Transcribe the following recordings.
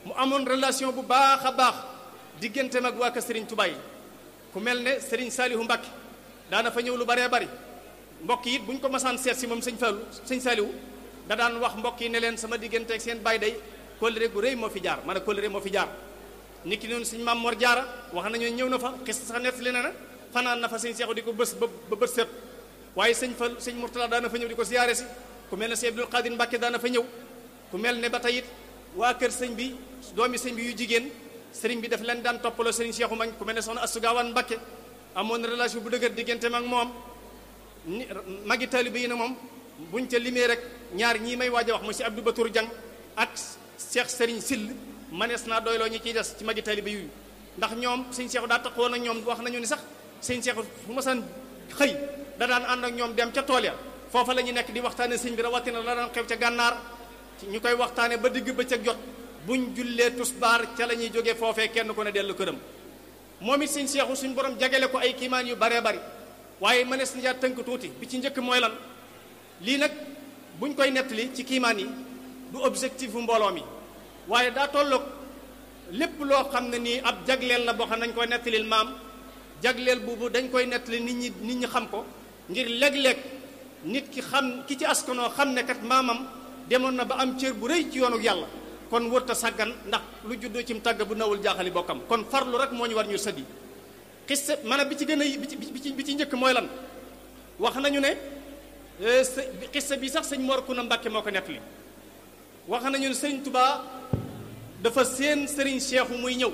mu amoon relation bu baax a baax digganteem ak waa kër Serigne Touba yi ku mel ne Serigne Salihu Mbacke daana fa ñëw lu baree bari mbokk yi it bu ñu ko masaan seet si moom sëñ Fallou sëñ Salihu da daan wax mbokk yi ne leen sama diggante ak seen baay day kóllëre gu rëy moo fi jaar maanaam kóllëre moo fi jaar nit ki noonu sëñ Maam Mor Jaara wax nañu ñëw na fa xis sax nettali na na fanaan na fa sëñ Seexu di ko bës ba ba bët set waaye sëñ Fall sëñ Mourtala daana fa ñëw di ko siyaare si ku mel ne sëñ Abdul Qadir Mbacke daana fa ñëw ku mel ne ba tey it waa kër sëñ bi doomi sëñ bi yu jigéen sëriñ bi daf leen daan toppaloo sëriñ Seexu Mañ ku mel ne soxna Astu Gaawaan Mbacke amoon relation bu dëgër digganteem ak moom ni magi taalibe yi na moom buñ ca limee rek ñaar ñii may waaj a wax mu si Abdou Batour Diang ak Cheikh Serigne Sill manees naa doyloo ñi ciy des ci magi taalibe yu ndax ñoom sëñ Seexu daa taxawoon ak ñoom wax nañu ni sax sëñ Seexu fu ma san xëy da daan ànd ak ñoom dem ca tool ya foofa la ñu nekk di waxtaane sëñ bi rawatina la daan xew ca gànnaar ñu koy waxtaane ba digg bëccëg jot buñ jullee tusbaar ca la ñuy jógee foofee kenn ku ne dellu këram moom it sëñ Seexu suñ borom jagale ko ay kiimaan yu baree bari waaye mënees na tënk tuuti bi ci njëkk mooy lan lii nag buñ koy nettali ci kiimaan yi du objectif bu mbooloo mi waaye daa tolloog lépp loo xam ne nii ab jagleel la boo xam ne dañ koy nettalil maam jagleel boobu dañ koy nettali nit ñi nit ñi xam ko ngir léeg-léeg nit ki xam ki ci askanoo xam ne kat maamam demoon na ba am cër bu rëy ci yoonu yàlla kon wërta sàggan ndax lu juddoo ci mu tàgg bu nawul jaaxali bokkam kon farlu rek moo ñu war ñu sëddi xissa maanaam bi ci gën a bi ci bi ci njëkk mooy lan wax nañu ne xissa bi sax sëñ Mor Kuna Mbàkke moo ko nettali wax nañu ne sëriñ Tubaa dafa seen sëriñ Seexu muy ñëw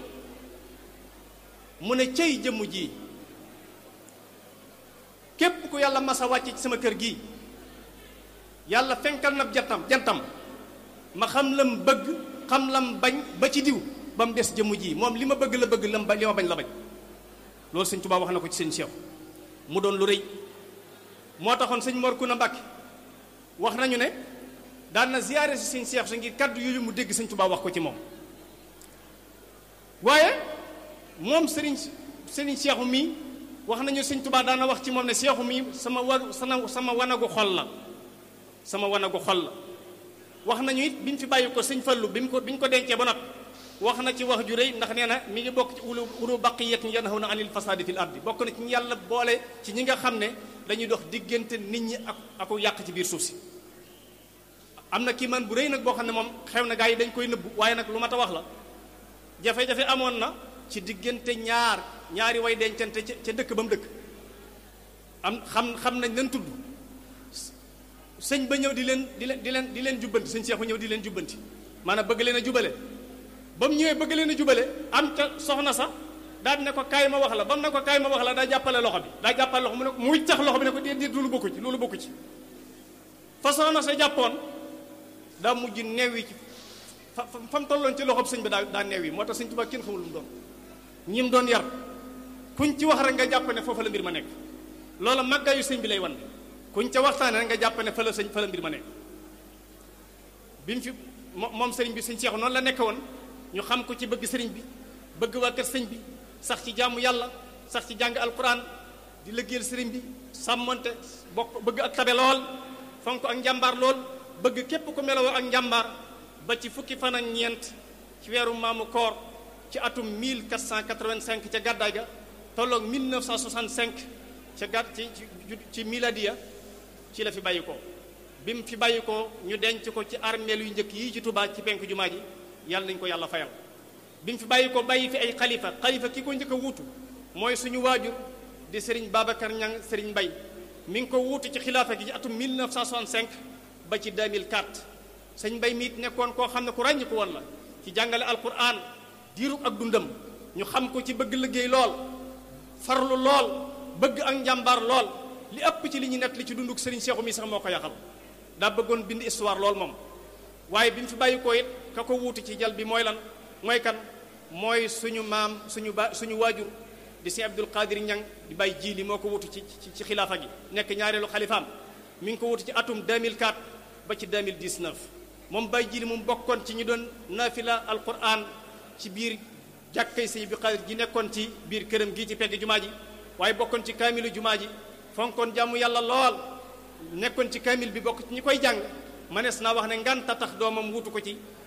mu ne cey jëmm ji képp ku yàlla masa wàcce ci sama kër gii yàlla fenkal na jantam jantam ma xam lam bëgg xam lam bañ ba ci diw ba mu des jëmm ji moom li ma bëgg la bëgg lam ba li ma bañ la bañ loolu sëñ Tuubaa wax na ko ci sëñ Seexu mu doon lu rëy moo taxoon sëñ Mor Kuna Mbàkke wax nañu ne daan na ziyaare si sëñ Seexu sa ngir kaddu yooyu mu dégg sëñ Tuubaa wax ko ci moom waaye moom sëriñ sëriñ Seexu mii wax nañu sëñ Tuubaa daan na wax ci moom ne Seexu mii sama wa sama sama wanagu xol la sama wanagu xol la wax nañu it bi ñu fi bàyyi ko sëñ Fallu bi mu ko bi ñu ko dencee ba noppi wax na ci wax ju rëy ndax nee na mi ngi bokk ci ulu ulu baqiyatin yanhawna anil fasadi fil ardi bokk na ci ñu yàlla boole ci ñi nga xam ne dañuy dox diggante nit ñi ak aku yàq ci biir suuf si am na kii man bu rëy nag boo xam ne moom xew na gaa yi dañ koy nëbbu waaye nag lu mat a wax la jafe-jafe amoon na ci diggante ñaar ñaari way dencante ca ca dëkk ba mu dëkk am xam xam nañ leen tudd sëñ ba ñëw di leen di leen di leen di leen jubbanti sëñ Seexu ñëw di leen jubbanti maanaam bëgg leen a jubale ba mu ñëwee bëgg leen a jubale am ca soxna sax daal di ne ko kaay ma wax la ba mu ne ko kaay ma wax la daa jàppale loxo bi daa jàppale loxo mu ne ko muy tax loxo bi ne ko déedéet loolu bokku ci loolu bokku ci fa soxna sa jàppoon daa mujj neew yi ci fa fa mu tolloon ci loxob sëñ bi daa daa neew yi moo tax sëñ Tuubaa kenn xamul lu mu doon ñi mu doon yar kuñ ci wax rek nga jàpp ne foofa la mbir ma nekk loola màggaayu sëñ bi lay wan kuñ ca waxtaane rek nga jàpp ne fa la sëñ fa la mbir ma nekk bi mu fi moom sëriñ bi sëñ Seexu noonu la nekk woon ñu xam ko ci bëgg sëriñ bi bëgg waa kër sëñ bi sax ci jaamu yàlla sax ci jàng alquran di liggéeyal sëriñ bi sàmmante bokk bëgg ak tabe lool fonk ak njàmbaar lool bëgg képp ku meloo ak njàmbaar ba ci fukki fan ak ñeent ci weeru maamu koor ci atum 1485 ca gàddaay ga tolloog 1965 ca gàdd ci ci miladiya ci la fi bàyyi ko bi mu fi bàyyi ko ñu denc ko ci armeel yu njëkk yii ci Touba ci penk jumaa ji yàlla nañu ko yàlla fayal bi mu fi bàyyi ko bàyyi fi ay xalifa xalifa ki ko njëkk a wuutu mooy suñu waajur di Serigne Babacar Niang Serigne Mbay mi ngi ko wuutu ci xilaafa gi ci atum 1965 ba ci 2004 sëñ Mbay mi it nekkoon koo xam ne ku ràññi ko woon la ci jàngale alquran diiru ak dundam ñu xam ko ci bëgg liggéey lool farlu lool bëgg ak njàmbaar lool li ëpp ci li ñu nett li ci dunduk Serigne Seexu mi sax moo ko yaxal daa bëggoon bind histoire lool moom waaye bi mu fi bàyyi ko it ka ko wuutu ci jal bi mooy lan mooy kan mooy suñu maam suñu ba suñu waajur di si Abdul Qadir Ñang di bàyyi jiili moo ko wutu ci ci xilaafa gi nekk ñaareelu xalifaam mi ngi ko wutu ci atum 2004 ba ci 2019 moom bàyyi jiili moom bokkoon ci ñu doon nafila alquran ci biir jàkkay si Abdul Qadir ji nekkoon ci biir këram gii ci pegg jumaa ji waaye bokkoon ci kaamilu jumaa ji fonkoon jàmm yàlla lool nekkoon ci kaamil bi bokk ci ñi koy jàng manees naa wax ne nganta tax doomam wutu ko ci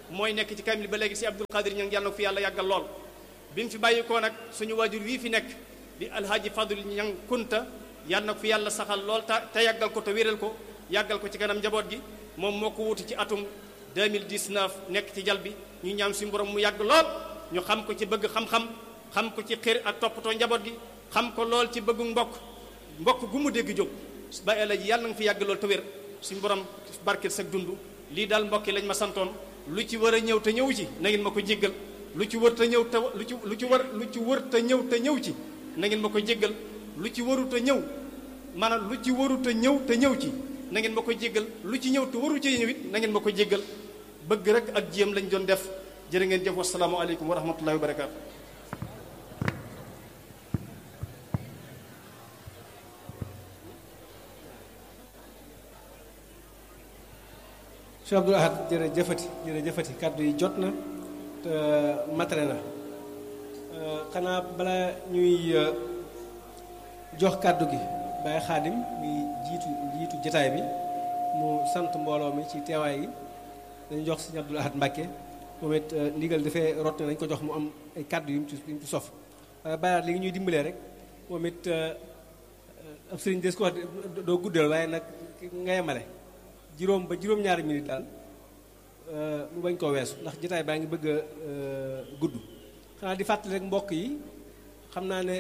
mooy nekk ci kamil ba léegi si Abdul Qadir ñang yàlla na ko fi yàlla yàggal lool bi mu fi bàyyikoo nag suñu waajur wii fi nekk di alhaaji Fadul ñang kunta yàlla na ko fi yàlla saxal lool te te yàggal ko te wéral ko yàggal ko ci kanam njaboot gi moom moo ko wuti ci atum 2019 nekk ci jal bi ñu ñaan suñu borom mu yàgg lool ñu xam ko ci bëgg xam-xam xam ko ci xër ak toppatoo njaboot gi xam ko lool ci bëggu mbokk mbokk gu mu dégg jóg ba ela ji yàlla na nga fi yàgg lool te wér suñu borom barkeel sag dund lii daal mbokk yi lañ ma santoon lu ci war a ñëw te ñëw ci na ngeen ma ko jéggal lu ci wër te ñëw te lu ci lu ci war lu ci wër te ñëw te ñëw ci na ngeen ma ko jéggal lu ci waru te ñëw maanaam lu ci waru te ñëw te ñëw ci na ngeen ma ko jéggal lu ci ñëw te waru ci ñëw it na ngeen ma ko jéggal bëgg rek ak jéem lañ doon def jërë ngeen jëf wasalaamu aleykum wa rahmatullahi wa barakaatu Cheikh Abdoul Ahad jërëjëfati jërëjëfati kàddu yi jot na te matale na xanaa bala ñuy jox kàddu gi Baye Xaadim mi jiitu jiitu jataay bi mu sant mbooloo mi ci teewaay yi dañu jox Sëriñ Abdoul Ahad Mbàkke moom it ndigal dafay rot ne dañu ko jox mu am ay kàddu yu mu ci yu mu ci sof waaye Baye li ngi ñuy dimbalee rek moom it ab sëriñ des ko wax doo guddal waaye nag nga yemale juróom ba juróom-ñaari minute daal mu bañ koo weesu ndax jotaay baa ngi bëgg a gudd xanaa di fàttali rek mbokk yi xam naa ne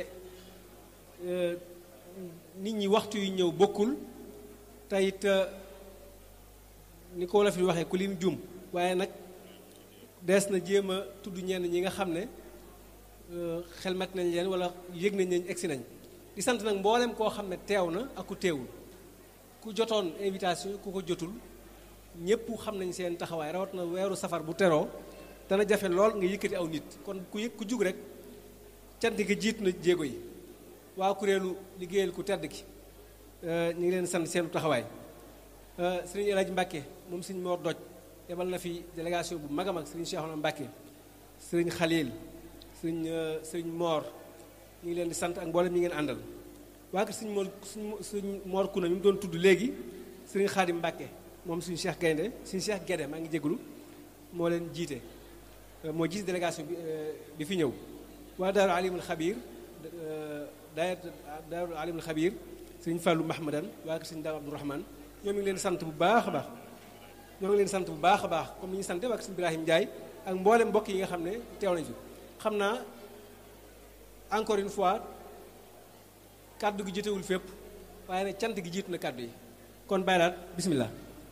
nit ñi waxtu yu ñëw bokkul te it ni ko wolof yi waxee ku lim jum waaye nag dees na jéem a tudd ñenn ñi nga xam ne xelmat nañ leen wala yëg nañ leen egsi nañ di sant nag mboolem koo xam ne teew na ak ku teewul ku jotoon invitation ku ko jotul ñëpp xam nañ seen taxawaay rawat na weeru safar bu teroo dana jafe lool nga yëkkati aw nit kon ku yëg ku jug rek cant gi jiit na jéego yi waa kuréelu liggéeyal ku tedd ki ñu ngi leen sant seenu taxawaay sëriñ El Hadj Mbacke moom sëriñ Mor Doj yebal na fi délégation bu mag a mag sëriñ Cheikhouna Mbacke sëriñ Khalil sëriñ sëriñ Mor ñu ngi leen di sant ak mboolem ñi ngeen àndal waa kër sëriñ Mor sëriñ Mor Kuna mi mu doon tudd léegi sëriñ Khadim Mbacke moom suñu Cheikh Gaynde suñu Cheikh Guédé maa ngi jégalu moo leen jiite moo jiite délégation bi bi fi ñëw waa Daaru Alimul Xabiir daayat Daaru Alimul Xabiir sëriñ Fallou Mahmadan waa kër sëriñ Daaru Abdourahman ñoo ngi leen sant bu baax a baax ñoo ngi leen sant bu baax a baax comme ni ñu sant waa kër sëriñ Ibrahim Ndiaye ak mboolem mbokk yi nga xam ne teew nañ fi xam naa encore une fois kàddu gi jotewul fépp waaye nag cant gi jiitu na kàddu yi kon bàyyi laat bismillah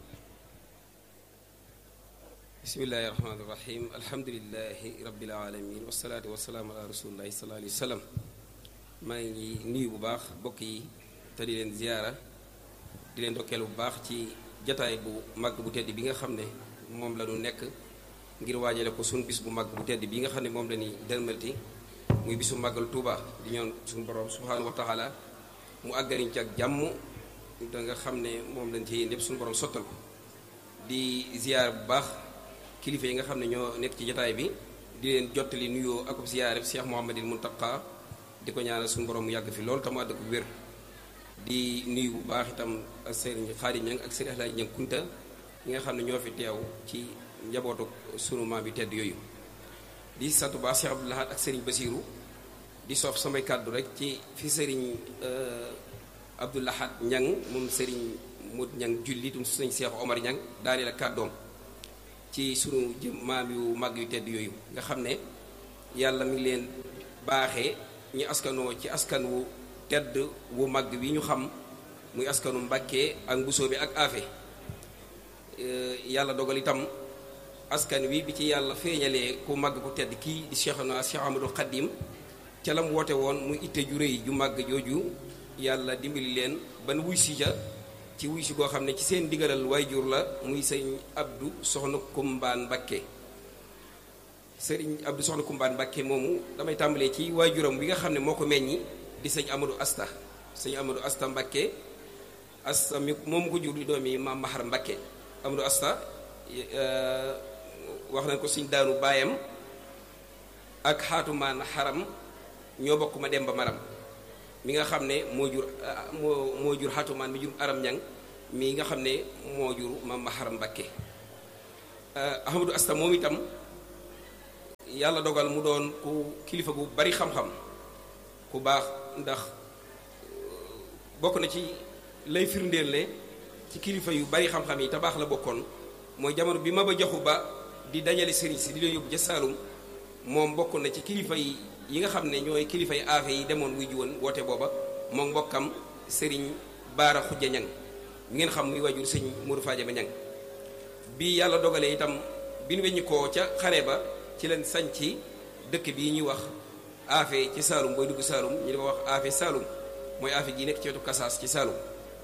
bismillahi rahmaani rahim alhamdulilahi rabbil alamin wasalaatu wasalaamu ala rasulillahi sallallahu alayhi wa sallam maa ngi nuyu bu baax bokk yi te di leen ziyaara di leen dokkeel bu baax ci jataay bu màgg bu tedd bi nga xam ne moom la ñu nekk ngir waajale ko suñu bis bu màgg bu tedd bi nga xam ne moom la ñuy dërmalti muy bisu màggal Tuuba di ñoon suñu borom subhaanahu wa taala mu àggariñ ci ak jàmm da nga xam ne moom lañ ci yéen lépp suñu borom sottal ko di ziyaar bu baax kilifa yi nga xam ne ñoo nekk ci jataay bi di leen jottali nuyoo ak ziyaare Cheikh Mouhamadil Muntaqa di ko ñaanal suñu borom mu yàgg fi lool te mu àdd ko wér di nuyu bu baax itam ak sëriñ Xaadim Ñang ak sëriñ Alaaji Ñang Kunta ñi nga xam ne ñoo fi teew ci njabootu sunu maam bi tedd yooyu di sant bu baax Cheikh Abdou Lahad ak sëriñ Basiiru di soof samay kàddu rek ci fi sëriñ Abdou Lahad Ñang moom sëriñ Mut Ñang julli tum sëriñ Cheikh Omar Ñang daaneel ak kàddoom ci sunu jëm maam yu mag yu tedd yooyu nga xam ne yàlla mi ngi leen baaxee ñu askanoo ci askan wu tedd wu mag wi ñu xam muy askanu Mbàkke ak Mbusoo bi ak Afe yàlla dogal itam askan wi bi ci yàlla feeñalee ku mag ku tedd kii di Cheikhuna Cheikh Amadou Khadim ca la mu woote woon muy itte ju rëy ju màgg jooju yàlla dimbali leen ban wuy si ja ci wuy si goo xam ne ci seen digalal waajur la muy sëñ Abdou Soxna Kumbaan Mbakke sëriñ Abdou Soxna Kumbaan Mbakke moomu damay tàmbalee ci waajuram bi nga xam ne moo ko meññi di sëñ Amadou Asta sëñ Amadou Asta Mbakke Asta mi moom ko jur di doomi maam Mahar Mbakke Amadou Asta wax nañ ko suñ daanu baayam ak xaatumaan xaram ñoo bokk ma dem ba maram mi nga xam ne moo jur moo moo jur xaatumaan mi jur aram ñang mi nga xam ne moo jur ma maharam mbakke Ahmadou Asta moom itam yàlla dogal mu doon ku kilifa gu bari xam-xam ku baax ndax bokk na ci lay firndéele ci kilifa yu bari xam-xam yi te baax la bokkoon mooy jamono bi Maba Jaxu Ba di dajale sëriñ si di leen yóbbu ca Saalum moom bokk na ci kilifa yi yi nga xam ne ñooy kilifa yi aafe yi demoon wuy ji woon woote booba moom mbokkam sëriñ Baara Xujja Ñang ngeen xam muy wajur sëñ Mourou Fadiama Ñang bi yàlla dogalee itam bi nu weññi koo ca xare ba ci leen sañ ci dëkk bii ñuy wax aafe ci Saalum booy dugg Saalum ñu di ko wax aafe Saalum mooy aafe gi nekk ci wetu Kasaas ci Saalum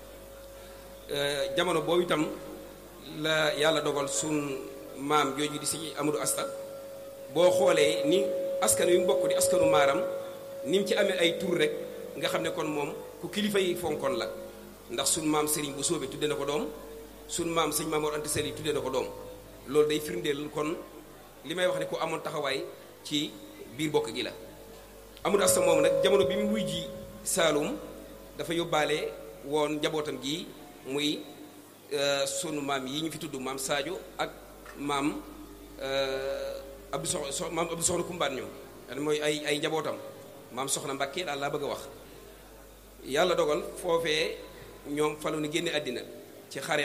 jamono boobu itam la yàlla dogal sun maam jooju di si Amadou Asta boo xoolee ni askan wi mu bokk di askanu maaram ni mu ci amee ay tur rek nga xam ne kon moom ku kilifa yi fonkoon la ndax sun maam Serigne bu soobee tudde na ko doom sun maam sëñ Maam Mor Anta Sali tudde na ko doom loolu day firndeel kon li may wax ne ku amoon taxawaay ci biir bokk gi la Amadou Asta moom nag jamono bi mu wuy ji Saalum dafa yóbbaale woon njabootam gi muy sunu maam yi ñu fi tudd maam Sadio ak maam Abdou Sox maam Abdou Soxna Kumbaan ñoom mooy ay ay njabootam maam Soxna Mbàkke daal laa bëgg a wax yàlla dogal foofee ñoom falu ni génne àddina ci xareb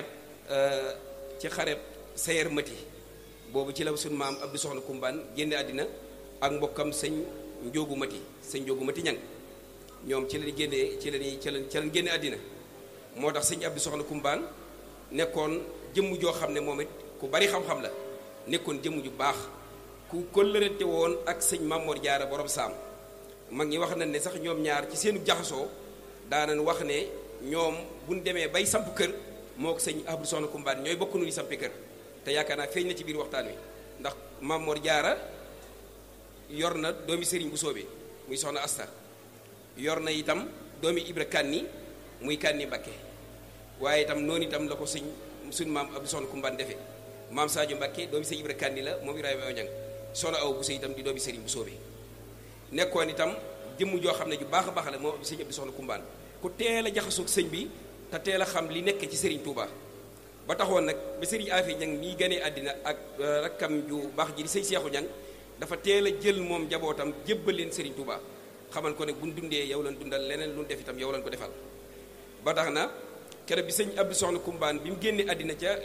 ci xareb sayer mati boobu ci la sunu maam Abdou Soxna Kumbaan génne àddina ak mbokkam sëñ Njóogu Mati sëñ Njóogu Mati ñang ñoom ci lañu génnee ci lañuy ci lañ ci lañ génne àddina moo tax sëñ Abdou Soxna Kumbaan nekkoon jëmm joo xam ne moom it ku bari xam-xam la nekkoon jëmm ju baax ku kóllërante woon ak sëñ Mamor Jaara borom saam mag ñi wax nañ ne sax ñoom ñaar ci seenu jaxasoo daanañ wax ne ñoom buñ demee bay samp kër moo ko sëñ Abdou Soxna Kumbaan ñooy bokk nu ñu sampi kër te yaakaar naa feeñ na ci biir waxtaan wi ndax Mamor Jaara yor na doomi sëriñ bu soobee muy soxna Asta yor na itam doomi Ibra Kanni muy Kanni Mbakke waaye itam noonu itam la ko sëñ suñ maam Abdou Soxna Kumbaan defee maam Sadio Mbakke doomi sëñ Ibra Kanni la moom Ibrahima Oñang soxna aw bu sëy itam di doomi sëriñ bu soobee nekkoon itam jëmm joo xam ne ju baax a baax la moom sëñ Abdou Soxna Kumbaan ku teel a jaxasoog sëñ bi te teel a xam li nekk ci sëriñ Touba ba taxoon nag ba sëriñ Afe Ñang mii ganee àddina ak rakkam ju baax ji di sëñ Seexu Ñang dafa teel a jël moom njabootam jébbal leen sëriñ Touba xamal ko ne buñ dundee yow lan dundal leneen lu def itam yow lan ko defal ba tax na keroog bi sëñ Abdou Soxna Kumbaan bi mu génnee àddina ca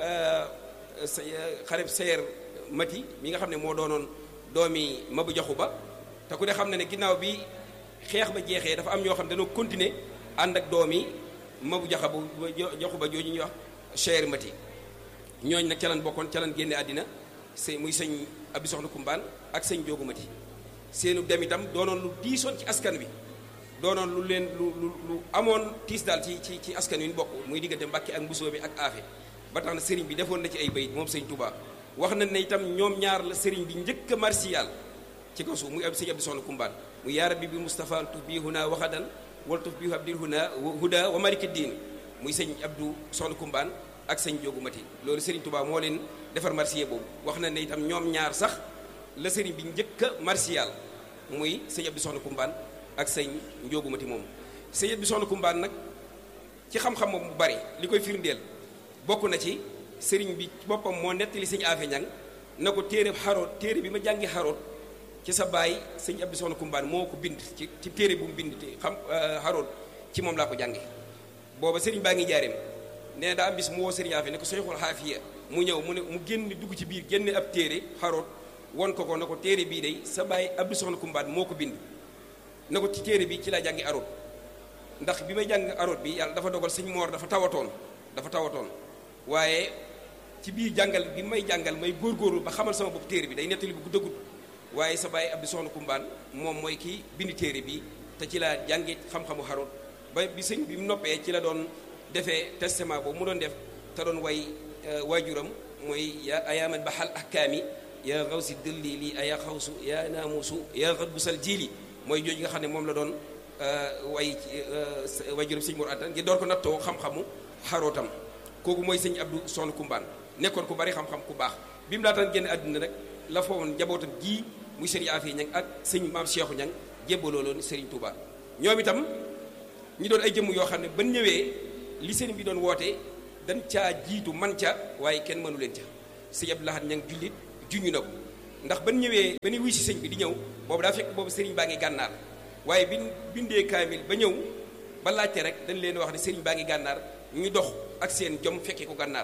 xareb seer mati mi nga xam ne moo doonoon doomi Mabu Jaxu Ba te ku ne xam ne ne ginnaaw bi xeex ba jeexee dafa am ñoo xam ne dañoo continuer ànd ak doomi Mabu Jaxa bu Jaxu Ba jooju ñuy wax seer mati ñooñ nag calan bokkoon calan génne àddina sëy muy sëñ Abdou Soxna Kumbaan ak sëñ Joogu Mati seenu dem itam doonoon lu diisoon ci askan wi doonoon lu leen lu lu lu amoon tiis daal ci ci ci askan wi ñu bokk muy diggante Mbàkke ak Mbusoo bi ak Aafe ba tax na sëriñ bi defoon na ci ay bayit moom sëñ Touba wax na ne itam ñoom ñaar la sëriñ bi njëkk a marsiyaal ci kaw suuf muy ab sëñ Abdou Soxna Kumbaan mu yaa rabbi bi Moustapha tuf bii huna waxadan wala tuf bii abdil huna huda wa maliki diin muy sëñ Abdou Soxna Kumbaan ak sëñ Joogu Mati loolu sëriñ Touba moo leen defar marsiya boobu wax na ne itam ñoom ñaar sax la sëriñ bi njëkk a marsiyaal muy sëñ Abdou Soxna Kumbaan ak sëñ Njoogu Mati moom sëñ Abdou Soxna Kumbaan nag ci xam-xam moom bu bari li koy firndeel bokk na ci sëriñ bi boppam moo nettali sëñ Afe Ñang na ko téere xaroot téere bi ma jàngi xaroot ci sa baay sëñ Abdou Soxna Kumbaan moo ko bind ci ci téere bu mu bind xam xaroot ci moom laa ko jànge booba sëriñ baa ngi jaareem nee daa am bis mu woo sëriñ Afe ne ko soyxul xaafiya mu ñëw mu ne mu génn dugg ci biir génne ab téere xaroot won ko ko na ko téere bii day sa baay Abdou Soxna Kumbaan moo ko bind na ko ci téere bi ci laa jàngi aroot ndax bi may jàng aroot bi yàlla dafa dogal sëñ moor dafa tawatoon dafa tawatoon waaye ci biir jàngal bi may jàngal may góorgóorlu ba xamal sama bopp téere bi day nettali bu dëggut waaye sa baay Abdou Soxna Kumbaan moom mooy kii bind téere bi te ci laa jàngi xam-xamu aroot ba bi sëñ bi mu noppee ci la doon defee testament boobu mu doon def te doon way waajuram mooy yaa ayaaman baxal ahkaami yaa xaw si dëlli lii aya xawsu yaa naamusu yaa xat busal jiili mooy jooju nga xam ne moom la doon way waajuram sëñ Mor Anta ngir door ko nattoo xam-xamu xarootam kooku mooy sëñ Abdou Soxna Kumbaan nekkoon ku bari xam-xam ku baax bi mu laataan génn àdduna rek la fa woon njabootam gii muy sëriñ Afi Ñang ak sëñ maam Cheikhu Ñang jébbaloo loon sëriñ Touba ñoom itam ñi doon ay jëmm yoo xam ne ban ñëwee li sëriñ bi doon woote dañ caa jiitu man ca waaye kenn mënu leen ca sëñ Abdou Lahad ñang jullit juñu na ko ndax ban ñëwee ba ni wuy si sëñ bi di ñëw boobu daa fekk boobu sëriñ baa ngi gànnaar waaye bi bindee kaamil ba ñëw ba laajte rek dañ leen wax ne sëriñ baa ngi gànnaar ñu dox ak seen jom fekkee ko gànnaar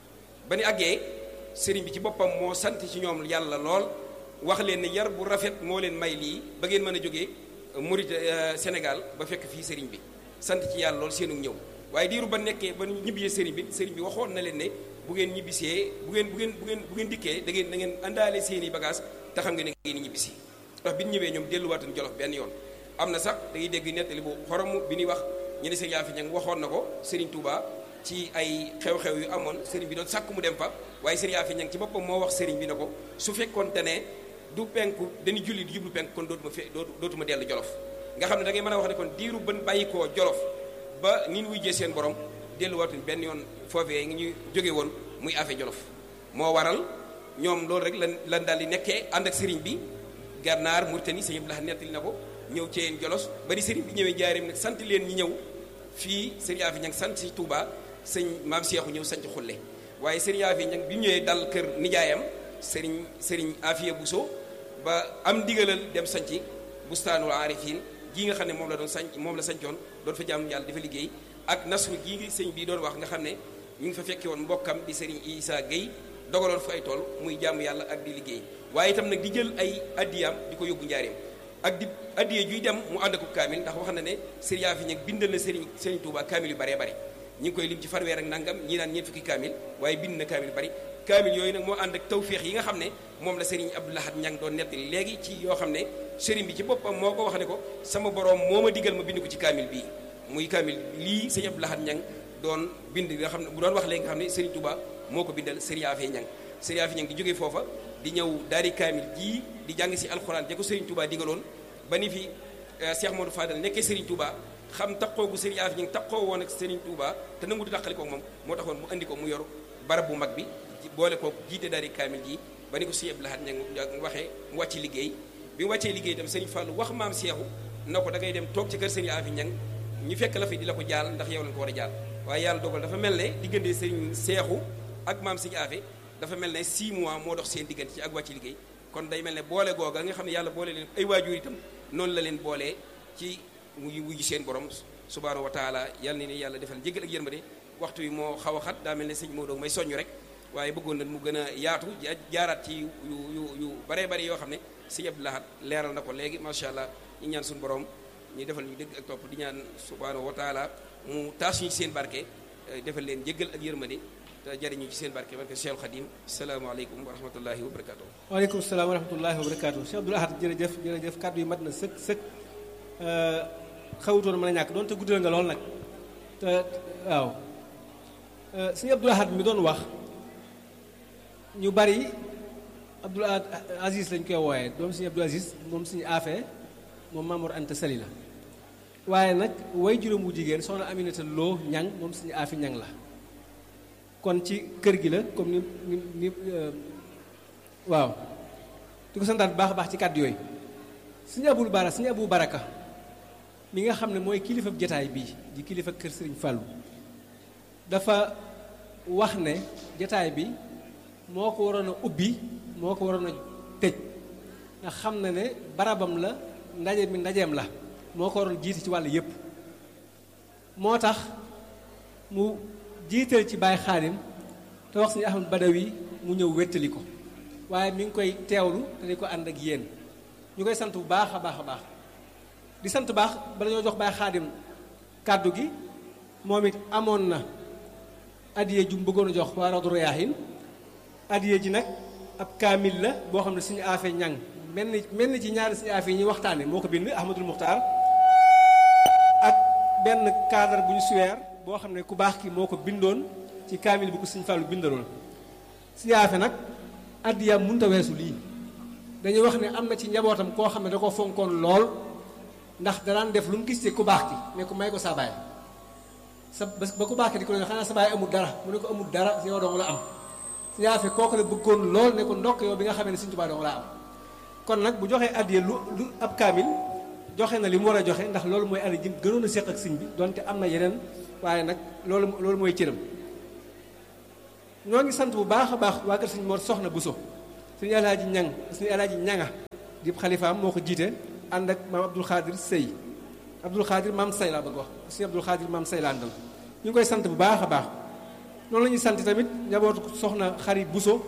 ba ni àggee sëriñ bi ci boppam moo sant ci ñoom yàlla lool wax leen ne yar bu rafet moo leen may lii ba ngeen mën a jógee Murit Sénégal ba fekk fii sëriñ bi sant ci yàlla lool seenu ñëw waaye diiru ba nekkee ba ñibbisee sëriñ bi sëriñ bi waxoon na leen ne bu ngeen ñibbisee bu ngeen bu ngeen bu ngeen bu ngeen dikkee da ngeen da ngeen àndaale seen i bagage te xam nga ne ngeen ñibbisi ndax bi ñu ñëwee ñoom delluwaatuñ Jolof benn yoon am na sax da ngay dégg nettali bu xorom bi ñuy wax ñu ne sëriñ Yaafi Ñang waxoon na ko sëriñ Touba ci ay xew-xew yu amoon sëriñ bi doon sàkk mu dem fa waaye sëriñ Yaafi Ñang ci boppam moo wax sëriñ bi ne ko su fekkoon te ne du penku dañuy julli di jublu penku kon dootuma fe dootuma dellu Jolof nga xam ne da ngay mën a wax ne kon diiru ban bàyyi koo Jolof ba ni ñu wujjee seen borom delluwaatuñ benn yoon foofee ngi ñu jóge woon muy affaire Jolof moo waral ñoom loolu rek lan lan daal di nekkee ànd ak sëriñ bi gànnaar Mauritanie sëñ Abdou Lahad nettali na ko ñëw ci yeen Jolos bari sëriñ bi ñëwee jaareem nag sant leen ñi ñëw fii sëriñ Afi Ñang sant si Touba sëñ maam Seexu ñëw sant xulle waaye sëriñ Afi Ñang bi ñëwee dal kër nijaayam sëriñ sëriñ Afiya Buso ba am ndigalal dem sanci bustaanul aarifin gii nga xam ne moom la doon sanc moom la sancoon doon fa jaamu yàlla dafa liggéey ak nasru gii ngi sëñ bi doon wax nga xam ne ñu ngi fa fekke woon mbokkam di sëriñ Isa Guèye dogaloon fa ay tool muy jaamu yàlla ak di liggéey waaye itam nag di jël ay addiyaam di ko yóbbu njaareem ak di addiyee juy dem mu ànd ak kaamil ndax wax na ne sëriñ Yaafi Ñang bindal na sëriñ sëriñ Touba kaamil yu baree bari ñi ngi koy lim ci fanweer ak nangam ñii naan ñeent fukki kaamil waaye bind na kaamil yu bari kaamil yooyu nag moo ànd ak tawféex yi nga xam ne moom la sëriñ Abdou Lahad Ñang doon nettali léegi ci yoo xam ne sëriñ bi ci boppam moo ko wax ne ko sama borom moo ma digal ma bind ko ci kaamil bii muy kaamil lii sëriñ Abdou Lahad Ñang doon bind nga xam ne bu doon wax léegi nga xam ne sëriñ Touba moo ko bindal sëriñ Yaafi Ñang sëriñ Yaafi Ñang di jógee foofa di ñëw daari kaamil jii di jàng si alxuraan ja ko sëriñ Touba digaloon ba ni fi Cheikh Modou Fadal nekkee Serigne Touba xam taqoo gu Serigne Yaafi Ñang taqoo woon ak Serigne Touba te nangu di taqali ko moom moo taxoon mu andi ko mu yor barab bu mag bi boole ko jiite daari kaamil ji ba ni ko Serigne Abdou Lahad Ñang waxee mu wàcc liggéey bi mu wàccee liggéey itam Serigne Fallou wax maam Seexu na ko da ngay dem toog ci kër Serigne Yaafi Ñang ñu fekk la fi di la ko jaal ndax yow lañ ko war a jaal waaye yàlla dogal dafa mel ne diggante Serigne Seexu ak maam Serigne Yaafi dafa mel ne 6 mois moo dox seen diggante ci ak wàcc liggéey kon day mel ne boole googa nga xam ne yàlla boole leen ay waajur itam noonu la leen boolee ci muy wuyu seen borom subhaanahu wa taala yàlla ne yàlla defal njëgal ak yërmande waxtu wi moo xaw a xat daa mel ne sëñ Maodo may soññ rek waaye bëggoon na mu gën a yaatu jaaraat ci yu yu yu baree bari yoo xam ne sëñ Abdou Lahad leeral na ko léegi macha allah ñu ñaan suñu borom ñu defal ñu dëgg ak topp di ñaan subhaanahu wa taala mu taas ñu ci seen barke defal leen njëgal ak yërmande te jariñu ci seen barke barke Cheikh Khadim salaamaaleykum wa rahmatullahi wa barakatuh waaleykum salaam wa rahmatullahi wa barakatuh Cheikh Abdou Lahad jërëjëf jërëjëf kàddu yi mat na sëkk sëkk xawutoon mën a ñàkk doonte guddal nga lool nag te waaw sëñ Abdou Lahad mi doon wax ñu bari Abdou Aziz lañ koy wooyee doom sëñ Abdou Aziz moom suñu affaire moom Mamour Anta Sali la waaye nag way juróom bu jigéen soxna Aminata Lo ñang moom suñu aafi ñang la kon ci kër gi la comme ni ni ni waaw di ko santaat bu baax a baax ci kàddu yooyu suñu abul bara suñu abu baraka mi nga xam ne mooy kilifa jataay bii di kilifa kër sëriñ Fàllu dafa wax ne jataay bi moo ko waroon a ubbi moo ko waroon a tëj ndax xam na ne barabam la ndaje mi ndajeem la moo ko waroon jiite ci wàll yépp moo tax mu jiital ci Baay Xaadim te wax suñu Ahmad Badawi mu ñëw wéttali ko waaye mi ngi koy teewlu te di ko ànd ak yéen ñu koy sant bu baax a baax a baax di sant baax bala ñoo jox Baay Xaadim kàddu gi moom it amoon na addiye ju mu bëggoon a jox waa Rawdu Rayaahin addiye ji nag ab kaamil la boo xam ne suñu affaire ñang mel ni mel ni ci ñaari suñu affaire yi ñuy waxtaane moo ko bind Ahmadul Muxtaar ak benn cadre bu ñu suweer boo xam ne ku baax ki moo ko bindoon ci kaamil bu ko suñu Fàllu bindaloon suñu affaire nag addiyaam mënut a weesu lii dañuy wax ne am na ci njabootam koo xam ne da ko fonkoon lool ndax danaan def lu mu gis ci ku baax ki ne ko may ko sa baay sa ba ku baax ki di ko ne xanaa sa baay amul dara mu ne ko amul dara yow dong la am suñu affaire kooku la bëggoon lool ne ko ndokk yow bi nga xamee ne Sëriñ Tuubaa dong la am kon nag bu joxee addiya lu lu ab kaamil joxe na li mu war a joxe ndax loolu mooy addiya ji gënoon a séq ak sëñ bi donte am na yeneen waaye nag loolu loolu mooy cëram ñoo ngi sant bu baax a baax waa kër sëñ Mor Soxna Buso sëñ Alaaji Ñang sëñ Alaaji Ñanga di xalifaam moo ko jiite ànd ak maam Abdul Xaadir Sëy Abdul Xaadir maam Say laa bëgg wax sëñ Abdul Xaadir maam Say laa àndal ñu ngi koy sant bu baax a baax noonu la ñuy sant tamit njabootu soxna xarit Buso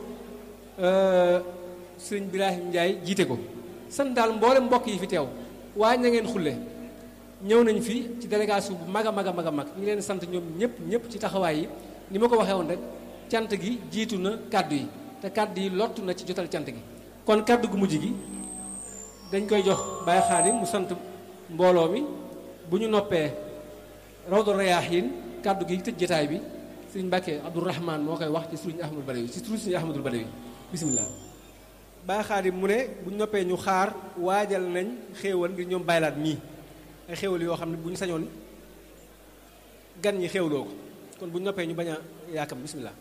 sëriñ Birahim Ndiaye jiite ko sant daal mboolem mbokk yi fi teew waa ña ngeen xulle ñëw nañ fi ci délégation bu mag a mag a mag a mag ñu ngi leen sant ñoom ñëpp ñëpp ci taxawaay yi ni ma ko waxee woon rek cant gi jiitu na kàddu yi te kàddu yi lottu na ci jotal cant gi kon kàddu gu mujj gi dañ koy jox Baye Xaadim mu sant mbooloo mi bu ñu noppee Rawdu Rayaahiin kàddu gi tëj jotaay bi sëriñ Mbàkke Abdourahman moo koy wax ci sëriñ Ahmadul Badawi ci sëriñ Ahmadul Badawi bisimilah. Baye Xaadim mu ne bu ñu noppee ñu xaar waajal nañ xéewal ngir ñoom baylaat mii ay xéewal yoo xam ne bu ñu sañoon gan ñi xéewloo ko kon bu ñu noppee ñu bañ a yaakam bisimilah.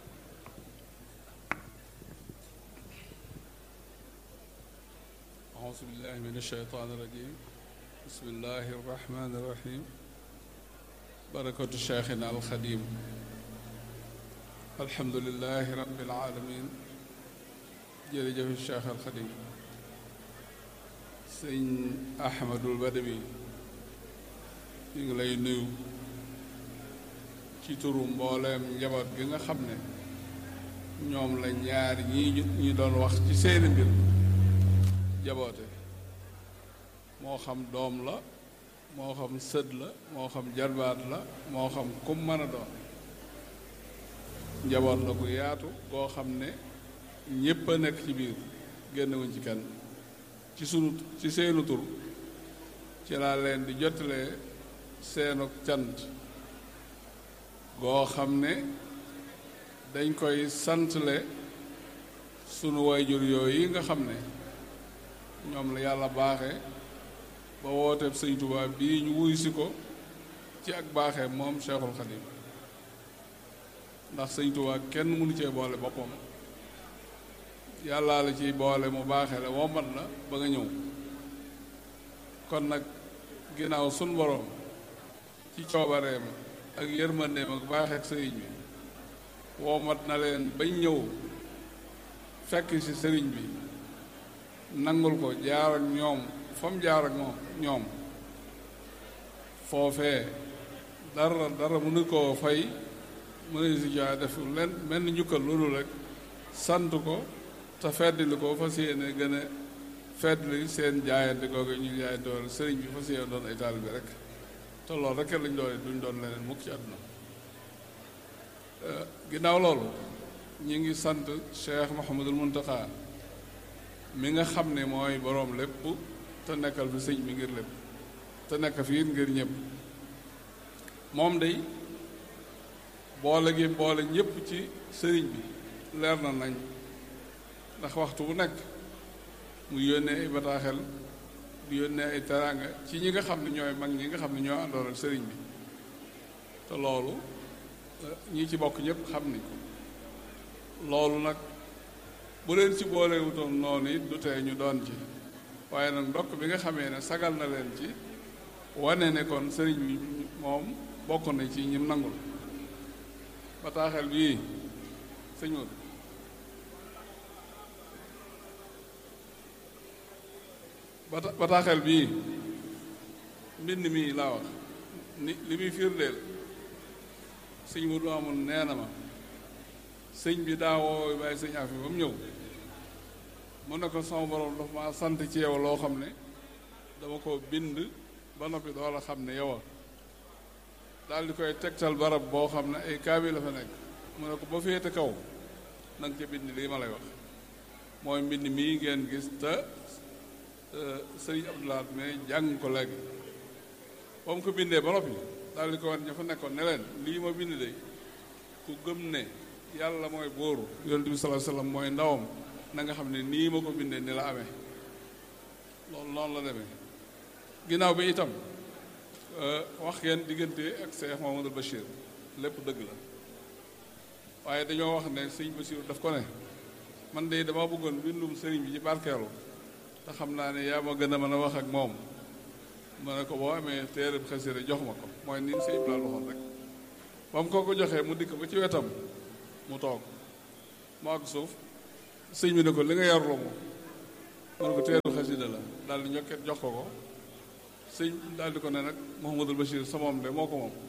أعوذ بالله من الشيطان الرجيم بسم الله الرحمن الرحيم بركة شيخنا الخديم الحمد لله رب العالمين jërëjëf Cheikh al Xadim sëñ Ahmadul Badawi ñu ngi lay nuyu ci turu mbooleem njaboot gi nga xam ne ñoom la ñaari ñii ñu doon wax ci seeni mbir jaboote moo xam doom la moo xam sët la moo xam jarbaat la moo xam kum mën a doon njaboot la gu yaatu koo xam ne ñépp a nekk ci biir génnewuñ ci kenn ci sunu ci seenu tur ci laa leen di jottalee seenu cant goo xam ne dañ koy santle sunu wayjur yooyu nga xam ne ñoom la yàlla baaxe ba wooteeb sëñ Tuubaa bii ñu wuy si ko ci ak baaxee moom Cheikhul Khadim ndax sëñ Tuubaa kenn mënu cee boole boppam yàllaa la ciy boole mu baaxee la wombat la ba nga ñëw kon nag ginnaaw sun boroom ci coobareem ak yërmandeem ak baaxeek sëriñ bi wombat na leen bañ ñëw fekk ci sëriñ bi nangul ko jaar ak ñoom fa mu jaar ak moom ñoom foofee dara dara mënu koo fay mënu si jaa def len mel ni njukkal loolu rek sant ko te feddli ko fas yéene gën a feddli seen jaayante googu ñu jaayante wala sëriñ bi fas yéene doon ay taalibe bi rek te loolu rek lañ doon duñ doon leneen mukk ci àdduna ginnaaw loolu ñu ngi sant Cheikh Mouhamadul Muntaxa mi nga xam ne mooy boroom lépp te nekkal fi sëñ bi ngir lépp te nekk fi ngir ñëpp moom day boole gi boole ñëpp ci sëriñ bi leer na nañ ndax waxtu bu nekk mu yónnee ay bataaxel di yónnee ay teraanga ci ñi nga xam ne ñooy mag ñi nga xam ne ñoo àndoon ak sëriñ bi te loolu ñi ci bokk ñëpp xam ni ko loolu nag bu leen ci boolewutoon noonu it du tee ñu doon ci waaye nag ndokk bi nga xamee ne sagal na leen ci wane ne kon sëriñ bi moom bokk na ci ñim nangul bataaxel bii sëñ Modou bata bataaxel bii mbind mii laa wax ni li muy firndeel sëñ Modou amul nee na ma sëñ bi daa woo bàyyi sëñ afi ba mu ñëw mu ne ko sama borom dafa ma sant ci yow loo xam ne dama ko bind ba noppi door a xam ne yow a daal di koy tegtal barab boo xam ne ay kaabi la fa nekk mu ne ko ba féete kaw na nga ca bind lii ma lay wax mooy mbind mii ngeen gis te sëriñ Abdoulaat mais jàng ko léegi ba mu ko bindee ba noppi daal di ko wan ña fa nekkoon ne leen lii ma bind de ku gëm ne yàlla mooy bóoru yonent bi sallallahu alayhi wasallam mooy ndawam na nga xam ne nii ma ko bindee ni la amee loolu noonu la demee ginnaaw bi itam wax ngeen diggante ak Cheikh Mamadou Bachir lépp dëgg la waaye dañoo wax ne sëñ Bachir daf ko ne man de dama bëggoon bindum sëriñ bi ci barkeelu te xam naa ne yaa ma gën a mën a wax ak moom ma ne ko boo amee téereb xasida jox ma ko mooy ni sëñ Ibrahima waxoon rek ba mu ko ko joxee mu dikk ba ci wetam mu toog mu àgg suuf sëñ bi ne ko li nga yarloo moom mu ne ko teeru xasida la daal di ñokket jox ko ko sëñ daal di ko ne nag Mouhamadul Bachir sa moom de moo ko moom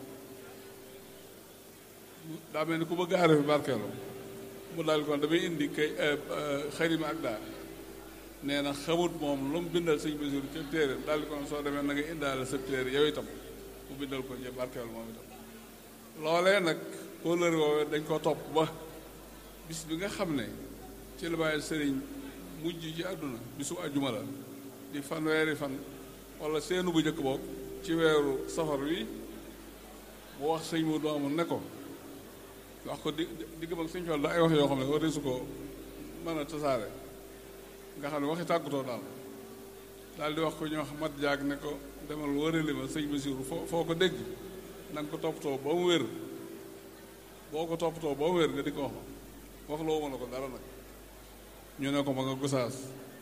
daa mel ni ku bëgg aare fi barkeelu mu daal di ko damay indi kay xarima ak daa nee na xamut moom lu mu bindal sëñ Bachir ca téere daal di ko ne soo demee na nga indaale sa téere yow itam mu bindal ko ñe barkeelu moom itam loolee nag kóllëre woowee dañ ko topp ba bis bi nga xam ne ci la bàyyi sëriñ mujj ci àdduna bisu àjjuma la di fanweeri fan wala seenu bu njëkk boog ci weeru safar wi mu wax sëñ mu doomu ne ko wax ko di digg mag sëñ Fall da ay wax yoo xam ne war su ko mën a tasaare nga xam ne waxi tàggutoo daal daal di wax ko ñoo xam mat jaag ne ko demal wërali ma sëñ Basiru foo foo ko dégg na nga ko toppatoo ba mu wér boo ko toppatoo ba mu wér nga di ko wax ma wax loo mën a ko dara nag ñu ne ko ma nga gusaas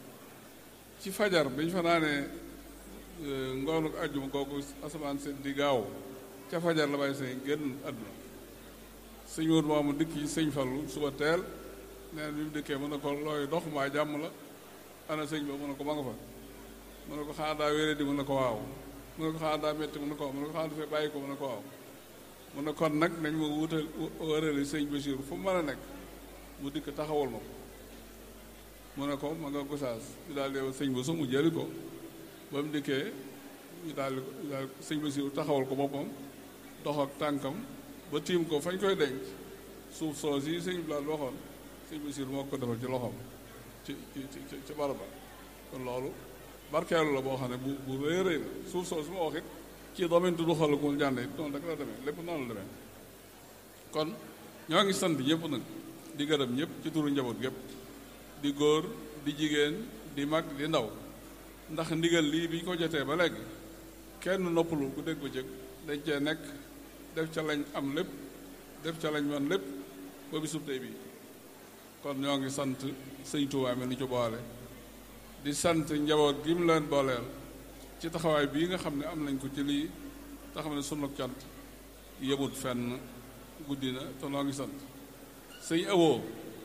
ci fajar bi ñu fa naanee ngoonu àjjuma kooku asamaan seen di gaaw ca fajar la bàyyi sëñ génn àdduna sëñ wóor moomu dikk ci sëñ Fallu suba teel nee na bi mu dikkee mën na ko looy dox maa jàmm la ana sëñ ba mën na ko ma nga fa mën na ko xanaa daa wéré di mën na ko waaw mën na ko xanaa daa métti mën na ko waaw mën na ko xanaa dafay bàyyi ko mën na ko waaw mën na kon nag nañ ma wutal wërali sëñ Bachir fu mu mën a nekk mu dikk taxawal ma ko mu ne ko ma nga gosaas ñu daal di sëñ ba su mu jëli ko ba mu dikkee ñu daal di ko daal sëñ Basiru taxawal ko boppam dox ak tànkam ba tiim ko fañ koy denc suuf soos yi sëñ bi waxoon sëñ Basiru moo ko defal ci loxoom ci ci ci ci baraba kon loolu barkeelu la boo xam ne bu bu rëy rëy la suuf soos ma wax it ci domaine du xool ko jànd it noonu rek la demee lépp noonu la demee kon ñoo ngi sant ñëpp nag di gërëm ñëpp ci turu njaboot gépp di góor di jigéen di mag di ndaw ndax ndigal lii bi ñu ko jotee ba léegi kenn noppalu ku dégg ba jëkk dañ cee nekk def ca lañ am lépp def ca lañ man lépp ba bisub tey bii kon ñoo ngi sant sëñ Tuubaa mi nu ci boole di sant njaboot gi mu leen booleel ci taxawaay bii nga xam ne am nañ ko ci lii te xam ne sunu cant yëmut fenn guddi na te noo ngi sant sëñ awoo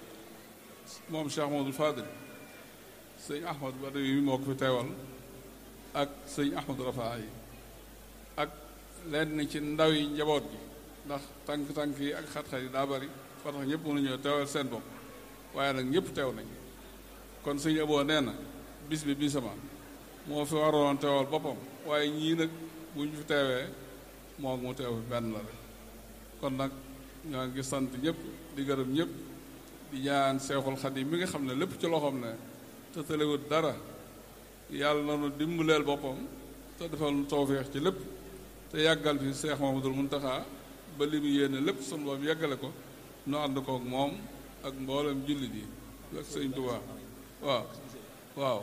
moom Cheikh Mahmadul Fadil sëñ Ahmad Badawi mi moo ko fi teewal ak sëñ Ahmad Rafaa yi ak lenn ci ndaw yi njaboot gi ndax tànk-tànk yi ak xat-xat yi daa bari ba tax ñëpp mënuñoo teewal seen bopp waaye nag ñëpp teew nañ kon sëñ aboo nee na bis bi bisama moo fi waroon teewal boppam waaye ñii nag bu ñu fi teewee moo mu teew fi benn la rek kon nag ñoo ngi sant ñëpp di gërëm ñëpp di ñaan seexul xadim mi nga xam ne lépp ci loxoom ne te tëlewut dara yàlla na nu dimbaleel boppam te defal nu tawféex ci lépp te yàggal fi seex Mamadul Muntaxa ba li mu yéene lépp sunu boom yàggale ko nu ànd kook moom ak mboolem jullit yi ak sëñ Tuubaa waaw waaw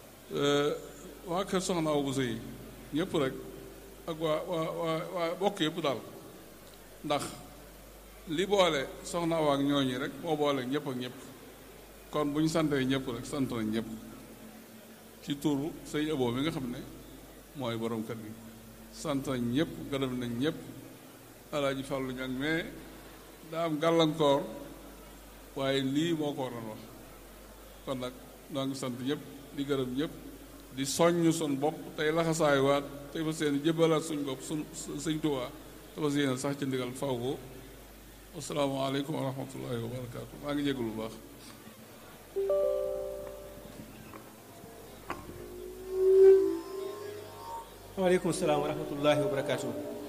waa kër soxna Awa Bousso yi ñëpp rek ak waa waa waa waa bokk yëpp daal ndax li boole soxna Awa ak ñooñi rek moo boole ñëpp ak ñëpp kon bu ñu santee ñëpp rek sant nañ ñëpp ci turu sëñ Abo mi nga xam ne mooy borom kër gi sant nañ ñëpp gërëm nañ ñëpp alaaji Fàllu ñag mais daa am gàllankoor waaye lii moo ko waroon wax kon nag noo ngi sant ñëpp di gërëm ñëpp di soññ sun bopp tey laxasaay waat tey fa seen jëbalaat suñ bopp suñ sëñ Tuubaa te fa seen sax ci ndigal faw ko asalaamaaleykum wa rahmatullahi wa barakaatu maa ngi jégul bu baax waaleykum salaam wa rahmatullahi wa barakaatu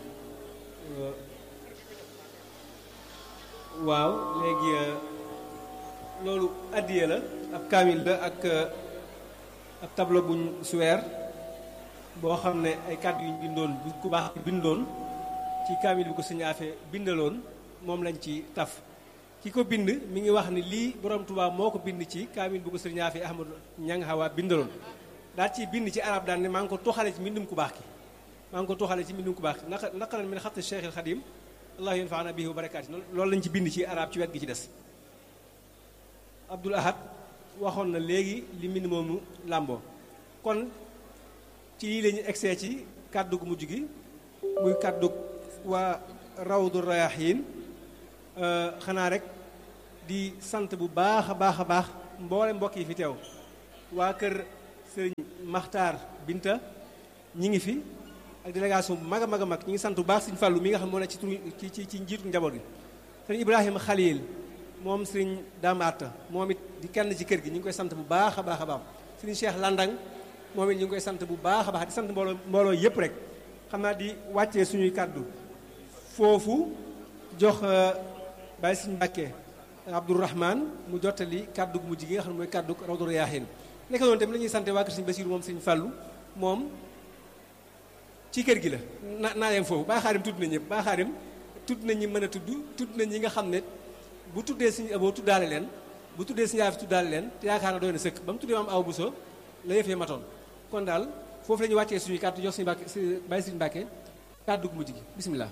waaw léegi loolu addiye la ab kaamil la ak ab tableau buñ suweer boo xam ne ay kàddu yuñ bindoon bu ku baax bindoon ci kaamil bi ko sëñ Afe bindaloon moom lañ ci taf ki ko bind mi ngi wax ni lii borom Tuubaa moo ko bind ci kaamil bu ko sëñ Afe Ahmadu Ñang Hawa bindaloon daal ci bind ci arab daan ne maa ngi ko toxale ci mbindum ku baax ki maa ngi ko toxale ci mbindum ku baax ki naka naqalan min xatti Cheikh al Xadim allahu yanfaana bihi wa barakaati loolu lañ ci bind ci arab ci wet gi ci des Abdul Ahad waxoon na léegi li mbind moomu làmboo kon ci lii la ñu egsee ci kàddu gu mujj gi muy kàddu waa rawdu rayaxiin xanaa rek di sant bu baax a baax a baax mboole mbokk yi fi teew waa kër sëriñ Maxtaar Binta ñi ngi fi ak délégation bu mag a mag a mag ñi ngi sant bu baax sëriñ Fàllu mi nga xam moo ne ci turu ci ci ci njiitu njaboot gi sëriñ Ibrahima Khalil moom sëriñ Dame Atta moom it di kenn ci kër gi ñu ngi koy sant bu baax a baax a baax sëriñ Cheikh Landang moom it ñu ngi koy sant bu baax a baax di sant mbooloo mbooloo yépp rek xam naa di wàccee suñuy kàddu foofu jox Baye Sëriñ Mbàkke Abdourahman mu jottali kàddu gu mujj gi nga xam ne mooy kàddu Rawdu Rayaahin nekk noonu tamit la ñuy sant waa kër Sëriñ Basiiru moom Sëriñ Fàllu moom ci kër gi la na naa yem foofu Baye Xaadim tudd na ñëpp Baye Xaadim tudd na ñi mën a tudd tudd na ñi nga xam ne bu tuddee Sëriñ Abo tuddaale leen bu tuddee Sëriñ Yaafi tuddaale leen te yaakaar na doy na sëkk ba mu tuddee maam aw Buso la yëfee matoon kon daal foofu la ñuy wàccee suñuy kàddu jox suñu Mbàkke Baye Sëriñ Mbàkke kàddu gu mujj gi bisimilah.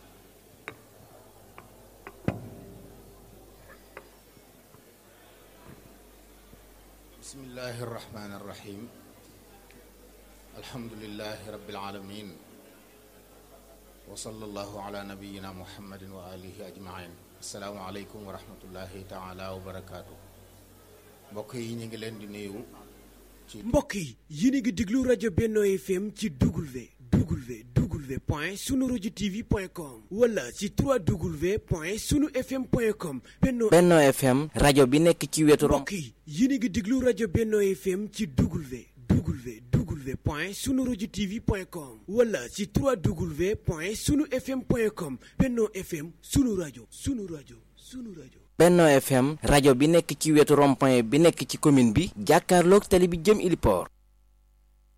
bismillahi irrahmani irrahim alhamdulilahi rabbil alamin wa sallallahu ala nabiyina muhammadin wa alihi ajmain asalaamu aleykum wa rahmatullahi taala wa barakaatu mbokk yi ñu ngi leen di nuyu ci mbokk yi yéen a ngi déglu rajo Benno FM ci W W W point sunu rajo TV point com wala ci 3W point sunu FM point com Benno Benno FM rajo bi nekk ci wetu rom mbokk yi yéen a ngi déglu rajo Benno FM ci W W W point sunu rajo TV point com wala ci 3W point sunu FM point com Benno FM sunu rajo sunu rajo sunu rajo. Benno FM rajo bi nekk ci wetu rond-point bi nekk ci commune bi jàkkaarloog tali bi jëm Iliport